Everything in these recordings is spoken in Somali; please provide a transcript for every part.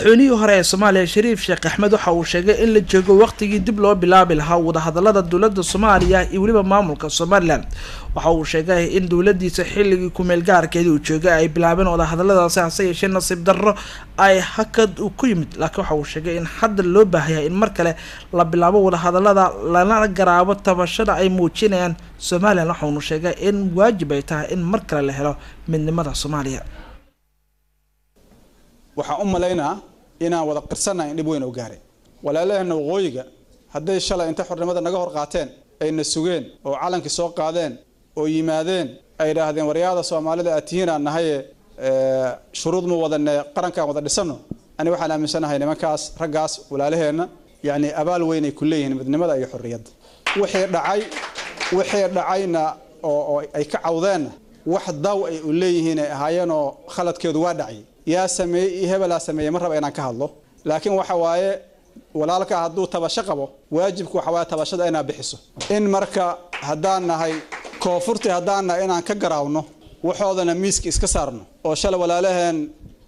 madaxweynihii hore ee soomaaliya shariif sheekh axmed waxa uu sheegay in la joogo waqtigii dib loo bilaabi lahaa wadahadalada dowlada soomaaliya iyo weliba maamulka somalilan waxa uu sheegay in dowladiisa xilligii kumeel gaarkeedii uu joogay ay bilaabeen wadahadaladaasi hase yeeshee nasiib darro ay hakad ku yimid laakiin waxa uu sheegay in hadda loo baahayaa in mar kale la bilaabo wadahadalada lana garaabo tabashada ay muujinayaan somalilan waxaunu sheegay in waajib ay tahay in mar kale la helo midnimada soomaaliya waxaan u malaynaa inaan wada qirsanahay in dhib weyn oo gaaray walaalaheenna waqooyiga hadday shalay inta xornimada naga hor qaateen ayna sugeen oo calankii soo qaadeen oo yimaadeen ay idhaahdeen waryaada soomaalida aad tihiin aan nahaye shuruud ma wadane qarankaan wada dhisano ani waxaan aaminsanahay nimankaas raggaas walaalaheenna yacni abaal weyn ay ku leeyihiin midnimada iyo xorriyadda wixii dhacay wixii dhacayna oo oo ay ka cawdeenna wax daw ay u leeyihiin ay ahaayeenoo khaladkeedu waa dhacay yaa sameeyey iyo hebelaa sameeyey ma raba inaan ka hadlo laakiin waxa waaye walaalka hadduu tabasho qabo waajibku waxa waaye tabashada inaad bixiso in marka haddaan nahay koonfurtii haddaan nahay inaan ka garaawno waxoodana miiska iska saarno oo shalay walaalaheen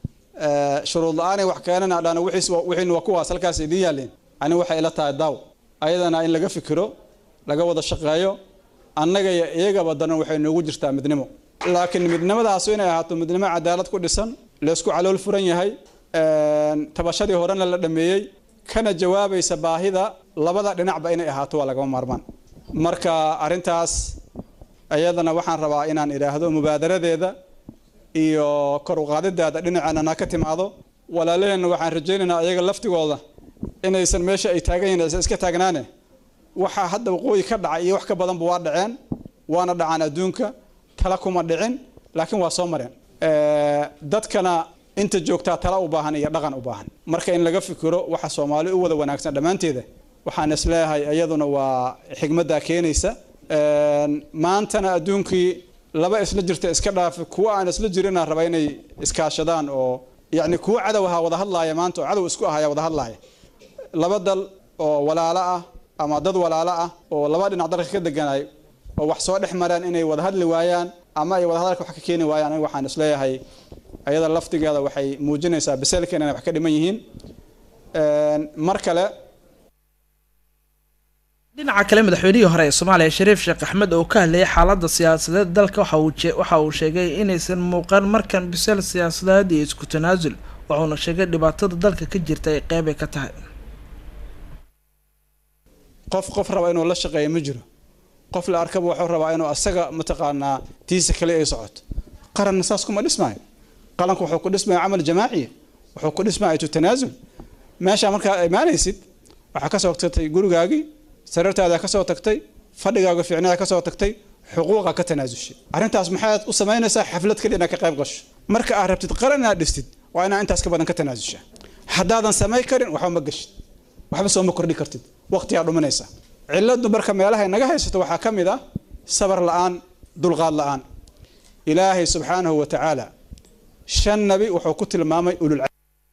shuruud la-aanay wax keenana dhana wixiin waa kuwaas halkaas idiin yaalleen ani waxay ila tahay daaw ayadana in laga fikiro laga wada shaqeeyo annaga iyo iyagaba danan waxay noogu jirtaa midnimo laakiin midnimadaasu inay ahaato midnimo cadaalad ku dhisan laysku calool furan yahay tabashadii horena la dhameeyey kana jawaabaysa baahida labada dhinacba inay ahaato waa lagama maarmaan marka arrintaas iyadana waxaan rabaa inaan idhaahdo mubaadaradeeda iyo kor uqaadideeda dhinaceennana ka timaado walaalaheenna waxaan rajaynaynaa iyaga laftigooda inaysan meesha ay taagan yihiin aysan iska taagnaane waxaa hadda waqooyi ka dhacay iyo wax ka badanba waa dhaceen waana dhacaan adduunka tala kuma dhicin laakiin waa soo mareen dadkana inta joogtaa tala u baahan iyo dhaqan u baahan marka in laga fikiro waxa soomaali u wada wanaagsan dhammaanteeda waxaan isleeyahay iyaduna waa xigmaddaa keenaysa maantana adduunkii laba isla jirta iska dhaafi kuwa aan isla jirina raba inay iskaashadaan oo yacni kuwa cadow ahaa wada hadlaaya maanta oo cadow isku ahaya wada hadlaaya laba dal oo walaalo ah ama dad walaalo ah oo laba dhinac dalka ka deganay oo wax soo dhex maraan inay wada hadli waayaan ama ay wada hadalka wax ka keeni waayaan aniga waxaan isleeyahay ayada laftigeeda waxay muujinaysaa biseelkeena inay wax ka dhiman yihiin mar kale dhinaca kale madaxweynihii hore ee soomaaliya shariif sheekh axmed oo ka hadlayay xaalada siyaasadeed dalka waxa uu sheegay inaysan muuqan markan biseel siyaasadeed iyo isku tanaasul wuxuuna sheegay dhibaatada dalka ka jirta ay qeybay ka tahay qof qof raba inuu la shaqeeyo ma jiro qof la arkaba wuxuu rabaa inuu asaga mataqaanaa tiisa kale ay socoto qaranna saas kuma dhismaayo qalanku wuxuu ku dhismaya camal jamaaciya wuxuu ku dhismaya itu tanaasul meesha markaa imaanaysid waxaa kasoo tagtay gurigaagii sariirtaada kasoo tagtay fadhigaaga fiicnada kasoo tagtay xuquuqa ka tanaasushay arrintaas maxaad u samaynaysaa xaflad kaliya inaad ka qayb gasho marka aad rabtid qaran inaad dhistid waa inaad intaas ka badan ka tanaasushaa haddaadan samay karin waxba ma gashid waxba soo ma kordhi kartid waqtigaa dhuminaysa ciladu marka meelaha naga haysato waxaa ka mid ah sabar la-aan dulqaad la-aan ilaahay subxaanahu wa tacaala shan nabi wuxuu ku tilmaamay ulul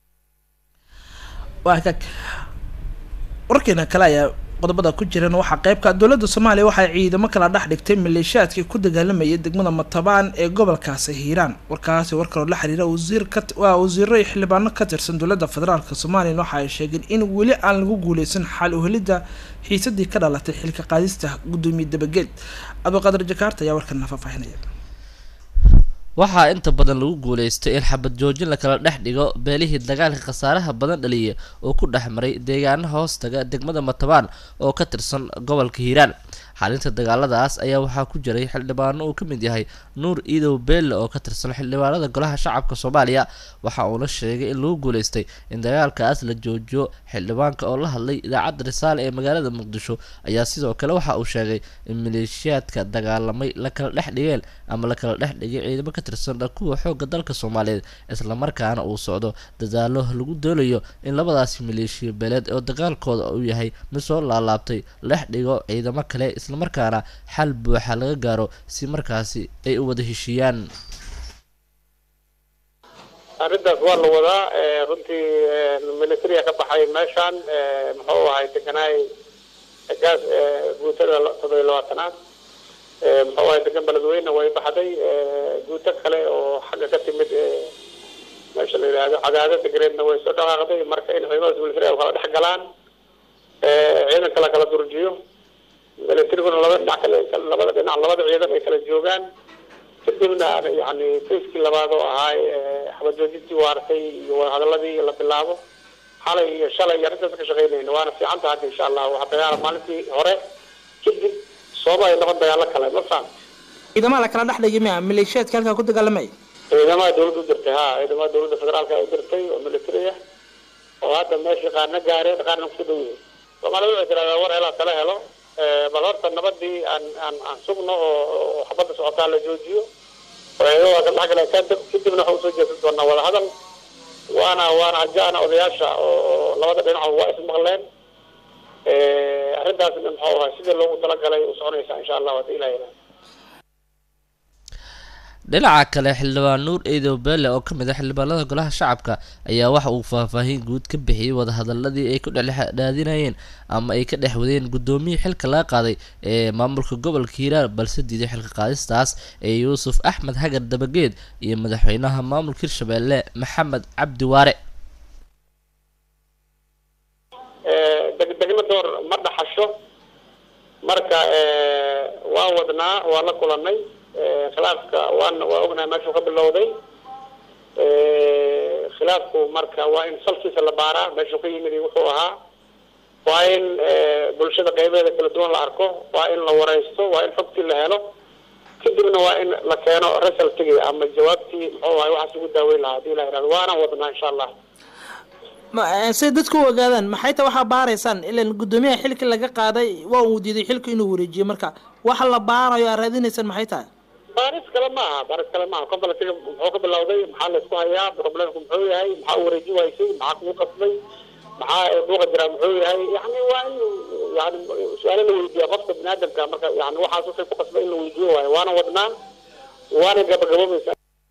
warkeena kale ayaa qodobada ku jiran waxaa qeybka dowladda soomaaliya waxay ciidamo kala dhex dhigtay maleeshiyaadkii ku dagaalamayay degmada matabaan ee gobolkaasi hiiraan warkaasi war kaloo la xiriira wasiirkawaa wasiiro iyo xildhibaano ka tirsan dowladda federaalk soomaaliya waxa ay sheegeen in weli aan lagu guuleysan xal uhelidda xiisadii ka dhalatay xilka qaadista guddoomiye dabageed cabdiqaadir jakaarta ayaa warkana faahfaahinaya waxaa inta badan lagu guuleystay in xabad joojin lakala dhex dhigo beelihii dagaalka khasaaraha badan dhaliya oo ku dhex maray deegaana hoostaga degmada matabaan oo ka tirsan gobolka hiiraan xalinta dagaaladaas ayaa waxaa ku jiray xildhibaano uu ka mid yahay nuur iidow beelle oo ka tirsan xildhibaanada golaha shacabka soomaaliya waxa uuna sheegay in lagu guuleystay in dagaalkaas la joojiyo xildhibaanka oo la hadlay idaacadda risaale ee magaalada muqdisho ayaa sidoo kale waxa uu sheegay in maleeshiyaadka dagaalamay la kala dhex dhigeen ama la kala dhex dhigay ciidamo ka tirsan kuwa xoogga dalka soomaaliyeed islamarkaana uu socdo dadaalo lagu doolayo in labadaasi maleeshiya beeleed oo dagaalkooda uu yahay mid soo laalaabtay dhex dhigo ciidamo kale islamarkaana xal buuxa laga gaaro si markaasi ay u wada heshiiyaan arrintaas waa la wadaa runtii militariya ka baxay meeshaan muxuu ahay deganaay gaas guutada todobiyo labaatanaad muxuu ahay degan beledweyne way baxday guuto kale oo xagga ka timid meesha la yidhaahdo cadaado degreedna way soo dhaqaaqday marka in ciidamada militariga kala dhex galaan ciidanka la kala durjiyo milatariguna labada dhinac kale labada dhinac labada ciidan ay kala joogaan kadibna yani fayskii labaad oo ahaay xabajoojintii waartay iyo wadahadaladii la bilaabo xalay iyo shalay iyo arrintaas ka shaqeynayna waana fiican tahay hadda insha allah waxa dagaala maalintii hore kadib sooba ay noqon dagaalo kale ma faham ciidamada la kala dhex dhigay miya maleeshiyaadka halkaa ku dagaalamay ciidamada dawladda u dirtay ha ciidamada dawladda federaalka u dirtay oo military ah oo hadda meeshii qaarna gaareen qaarna kusoo dhow yihiin soomaalida waxay tiraahdaa war helaa kala helo bal horta nabadii aan aan aan sugno oo xabadda socotaa la joojiyo oo ciidamada kala dhex galay kadibna waxa usoo jeesan doonaa wadahadal waana waana hajaana odayaasha oo labada dhinac waa ismaqleen arrintaasna muxuu ahaa sidii loogu talagalay u soconaysaa insha allah hadii ilaha ilaa dhinaca kale xildhibaan nuur eedow beele oo ka mid ah xildhibaanada golaha shacabka ayaa waxa uu faahfaahin guud ka bixiyey wadahadaladii ay ku dhexdhaadinayeen ama ay ka dhex wadeen guddoomiyii xilka laga qaaday ee maamulka gobolka hiiraan balse diiday xilka qaadistaas ee yuusuf axmed hagar dabageed iyo madaxweynaha maamulka hirshabeelle maxamed cabdi waare degdegna door ma dhaxasho marka waan wadnaa waan la kulanay khilaafka waan waa ognahay meeshuu ka bilowday khilaafku marka waa in salkiisa la baaraa meeshuu ka yimid wuxuu ahaa waa in bulshada qeybeeda kala duwan la arko waa in la wareysto waa in xogtii la helo kadibna waa in la keeno resultigi ama jawaabtii muxuu ahay waxaas ugu daaweyn lahaa hadii la yidhahdo waana wadnaa insha allah say dadku u ogaadaan maxay ta waxaa baaraysaan ilan guddoomiyaha xilka laga qaaday waa uu diiday xilka inuu wareejiyo marka waxa la baarayo aad raadinaysaan maxay tahay baaris kale maaha baaris kale maaha conflictiga muxuu ka bilowday maxaa laysku hayaa problemku muxuu yahay maxaa u wareeji waysay maxaa kugu qasbay maxaa buuqa jiraa muxuu yahay yani waa in yani su-aalo la weydiiya qofka biniaadamka marka yani waxaas waxay ku qasbay in la weydiiyo waayo waana wadnaa waana gabagaboobaysa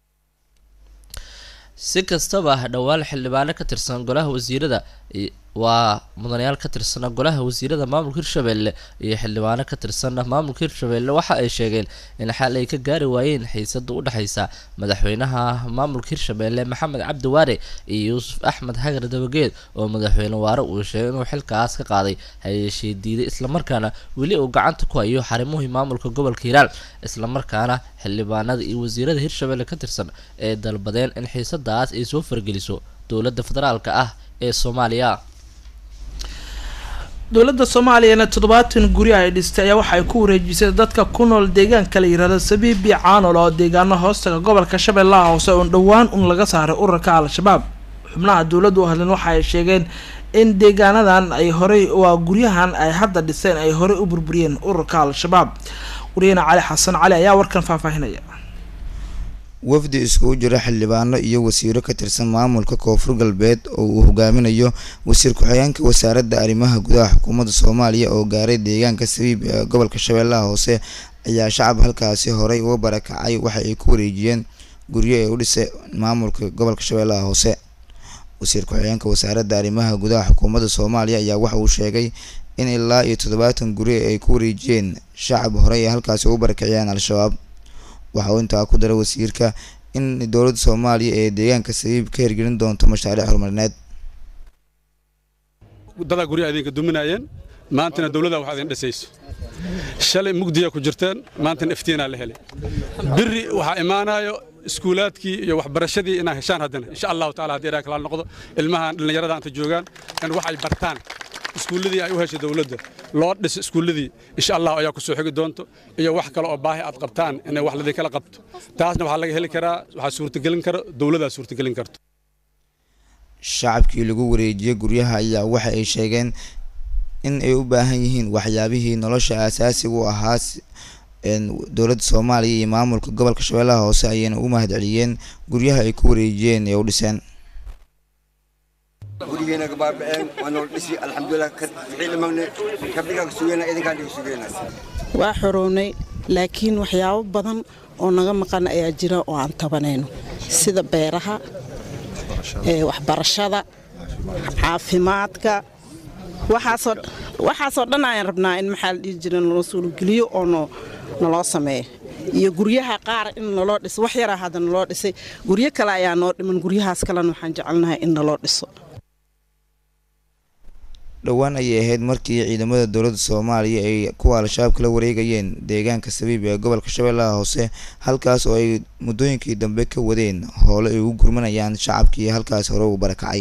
si kastaba dhowaan xildhibaano ka tirsan golaha wasiirada waa mudanayaal ka tirsan golaha wasiirada maamulka hirshabelle iyo xildhibaano ka tirsan maamulka hirshabelle waxa ay sheegeen in xal ay ka gaari waayeen xiisada u dhexeysa madaxweynaha maamulka hirshabelle maxamed cabdi waare iyo yuusuf axmed hagar dabageed oo madaxweyne waare uu sheegay inuu xilkaas ka qaaday hayeeshee diiday islamarkaana weli uu gacanta ku hayo xarimuhii maamulka gobolka hiiraan islamarkaana xildhibaanada iyo wasiirada hirshabelle ka tirsan ee dalbadeen in xiisadaas ay soo fargeliso dowladda federaalka ah ee soomaaliya dowladda soomaaliyana toddobaatan guri ay dhistay ayaa waxa ay ku wareejisay dadka ku nool deegaanka la yirahdo sabiibi caanol oo deegaano hoostaga gobolka shabeellaha hoose oo dhowaan un laga saaray ururka al-shabaab xubnaha dowladdu u hadleen waxa ay sheegeen in deegaanadan ay horey waa guryahan ay hadda dhiseen ay horey u burburiyeen ururka al-shabaab wariyahena cali xasan cali ayaa warkan faahfaahinaya wafdi iskugu jira xildhibaano iyo wasiiro ka tirsan maamulka koonfur galbeed oo uu hogaaminayo wasiir ku-xigeenka wasaaradda arrimaha gudaha xukuumadda soomaaliya oo gaaray deegaanka sabiib ee gobolka shabeellaha hoose ayaa shacab halkaasi horey uga barakacay waxa ay ku wareejiyeen guryo ee u dhisay maamulka gobolka shabeellaha hoose wasiir ku-xigeenka wasaaradda arrimaha gudaha xukuumadda soomaaliya ayaa waxa uu sheegay in ilaa iyo toddobaatan guri ay ku wareejiyeen shacab horey ay halkaasi uga barakaciyeen al-shabaab waxa uu intaa ku daray wasiirka in dowladda soomaaliya ee deegaanka sabiib ka hirgelin doonto mashaariic horumarineed dadaa guryaha idinka duminayeen maantana dowladda waxaa idin dhisayso shalay mugdiyaa ku jirteen maantana iftiinaa la helay biri waxaa imaanayo iskuulaadkii iyo waxbarashadii inaa heshaan haddana insha allahu taala haddii ilaha kalaal noqdo ilmahan dhallinyarada anta joogaan in waxay bartaan iskuulladii ay u heshay dowladda loo dhiso iskuulladii insha allah ayaa ku soo xigi doonto iyo wax kale oo baahi aad qabtaan inay wax ladin kala qabto taasna waxaa laga heli karaa waxaa suurtagelin kara dowladdaa suurtagelin karto shacabkii lagu wareejiyey guryaha ayaa waxa ay sheegeen in ay u baahan yihiin waxyaabihii nolosha aasaasiga u ahaa dowladda soomaaliya iyo maamulka gobolka shabeellaha hoose ayayna u mahad celiyeen guryaha ay ku wareejiyeen ee u dhiseen gurigeena gabaabaceen waa nool dhisi alxamdulilah ficiilimagne kabdhigaa sugeyna idinkaan dhiga sugeyna waa xorownay laakiin waxyaabo badan oo naga maqan ayaa jira oo aan tabanayno sida beeraha waxbarashada caafimaadka waxaasoo waxaasoo dhan ayaan rabnaa in maxaa la dhihi jira naloo suulgeliyo oo no naloo sameeyo iyo guryaha qaar in naloo dhiso wax yaraa hadda naloo dhisay guryo kale ayaa noo dhiman guryahaas kalena waxaan jecelnahay in naloo dhiso dhowaan ayay ahayd markii ciidamada dowladda soomaaliya ay kuwa al-shabaab kala wareegayeen deegaanka sabiib ee gobolka shabeellaha hoose halkaas oo ay muddooyinkii dambe ka wadeen hoole ay ugu gurmanayaan shacabkii halkaas hore u barakacay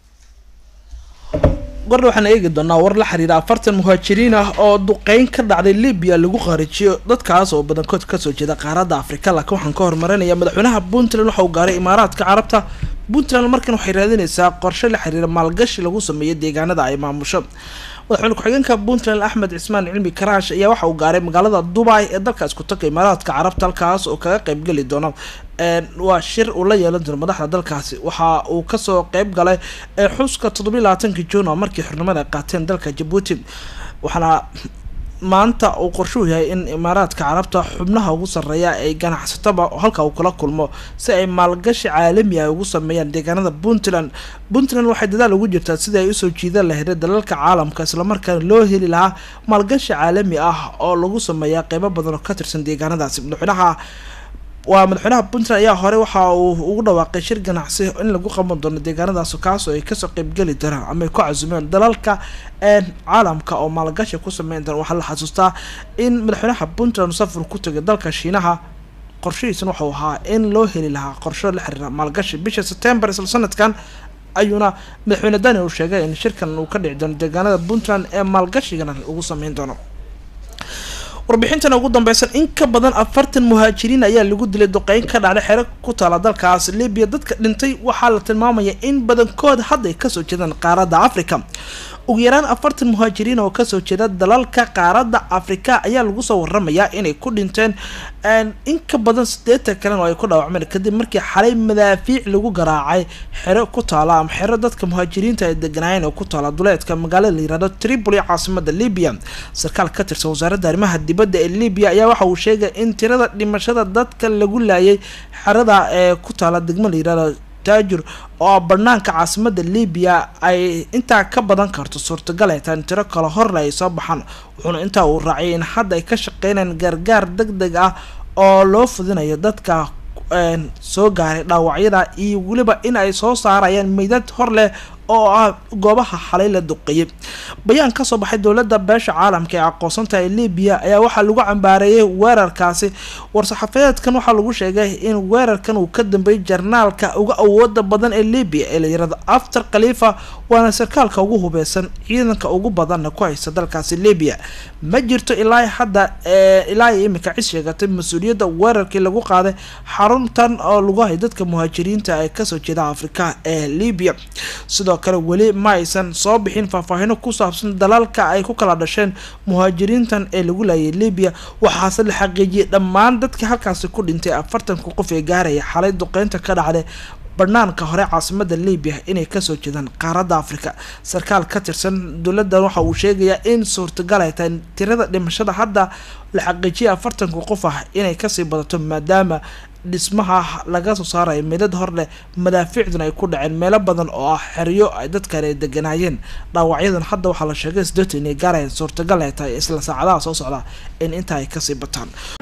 gordha waxaan eegi doonaa war la xiriira afartan muhaajiriin ah oo duqeyn ka dhacday libiya lagu qaarijiyo dadkaas oo badankood kasoo jeeda qaaradda afrika laakiin waxaan ka hormarinaya madaxweynaha puntland waxa uu gaaray imaaraadka carabta puntland markan waxay raadinaysaa qorshe la xiriira maalgashi lagu sameeyo deegaanada ay maamusho madaxweyne ku-xigeenka puntland axmed cismaan cilmi karaash ayaa waxa uu gaaray magaalada dubai ee dalka isku taga imaaraadka carabta halkaas oo kaga qeybgeli doona waa shir uu la yeelan doono madaxda dalkaasi waxa uu kasoo qeyb galay xuska toddobiyi labaatanki juun oo markii xornimada ay qaateen dalka jabuuti waxaana maanta uu qorshuhu yahay in imaaraadka carabta xubnaha ugu sarreeya ay ganacsataba halka uu kula kulmo si ay maalgashi caalami ah ugu sameeyaan deegaanada puntland puntland waxay dadaal ugu jirtaa sidii ay usoo jiidan lahayd dalalka caalamka islamarkaana loo heli lahaa maalgashi caalami ah oo lagu sameeyaa qeybo badan oo ka tirsan deegaanadaasi madaxweynaha waa madaxweynaha puntland ayaa hore waxa uu ugu dhawaaqay shir ganacsi in lagu qaban doono deegaanadaas kaasoo ay kasoo qeybgeli doonaan ama ay ku casumeen dalalka caalamka oo maalgashi ku sameyn doona waxaa la xasuustaa in madaxweynaha puntland safar ku tagay dalka shiinaha qorshihiisana waxau ahaa in loo heli lahaa qorsho la xiriira maalgashi bisha september isla sanadkan ayuuna madaxweyne dani uu sheegay in shirkan uu ka dhici doono deegaanada puntland ee maalgashigana ugu sameyn doono warbixintan ugu dambeysan in ka badan afartan muhaajiriin ayaa lagu dilay duqeyn ka dhacday xero ku taala dalkaas libiya dadka dhintay waxaa la tilmaamaya in badankood hadda ay kasoo jeedaan qaaradda africa ugu yaraan afartan muhaajiriin oo kasoo jeeda dalalka qaaradda afrika ayaa lagu soo waramayaa inay ku dhinteen in ka badan sideetan kalena oo ay ku dhaawacmeen kadib markii xalay madaafiic lagu garaacay xero ku taala ama xero dadka muhaajiriinta ay deganaayeen oo ku taala duleedka magaalada la yirahdo tripoli caasimada libiya sarkaal ka tirsan wasaaradda arrimaha dibadda ee libiya ayaa waxa uu sheegay in tirada dhimashada dadka lagu laayay xerada ee ku taala degmo la yirahdo taajur oo banaanka caasimada libiya ay intaa ka badan karto suurtagal ay tahay in tiro kale horle ay soo baxaan wuxuuna intaa uu raaciyay in hadda ay ka shaqeynayaan gargaar deg deg ah oo loo fudinayo dadka soo gaaray dhaawacyada iyo weliba in ay soo saarayaan meydad hor leh oo ah goobaha xalay la duqeeyay bayaan kasoo baxay dowladda beesha caalamka ee aqoonsantaha ee libiya ayaa waxaa lagu cambaareeyay weerarkaasi war-saxafadeedkan waxaa lagu sheegay in weerarkan uu ka dambeeyay jarnaalka uga awooda badan ee libiya ee la yirahdo after khalifa waana sarkaalka ugu hubeysan ciidanka ugu badanna ku haysta dalkaasi libiya ma jirto ilaa hadda ilaa imika cis sheegatay mas-uuliyadda weerarkii lagu qaaday xaruntan oo lagu hay dadka muhaajiriinta ee kasoo jeeda afrika ee libiya sidoo kale weli ma aysan soo bixin faahfaahino ku saabsan dalalka ay ku kala dhasheen muhaajiriintan ee lagu laayay libiya waxaase la xaqiijiyay dhammaan dadka halkaasi ku dhintay afartanka qof ee gaaraya xalay duqeynta ka dhacday banaanka hore caasimada libiya inay kasoo jeedaan qaaradda africa sarkaal ka tirsan dowladdan waxa uu sheegayaa in suurtagal ay tahay tirada dhimashada hadda la xaqiijiyay afartanka qof ah inay kasii badato maadaama dhismaha laga soo saarayo meedad hor leh madaafiicduna ay ku dhaceen meelo badan oo ah xeryo ay dadkan ay deganaayeen dhaawacyadan hadda waxaa la sheegay sideetan inay gaarayaan suurtagal ay tahay isla saacadaha soo socda in intaa ay kasii bataan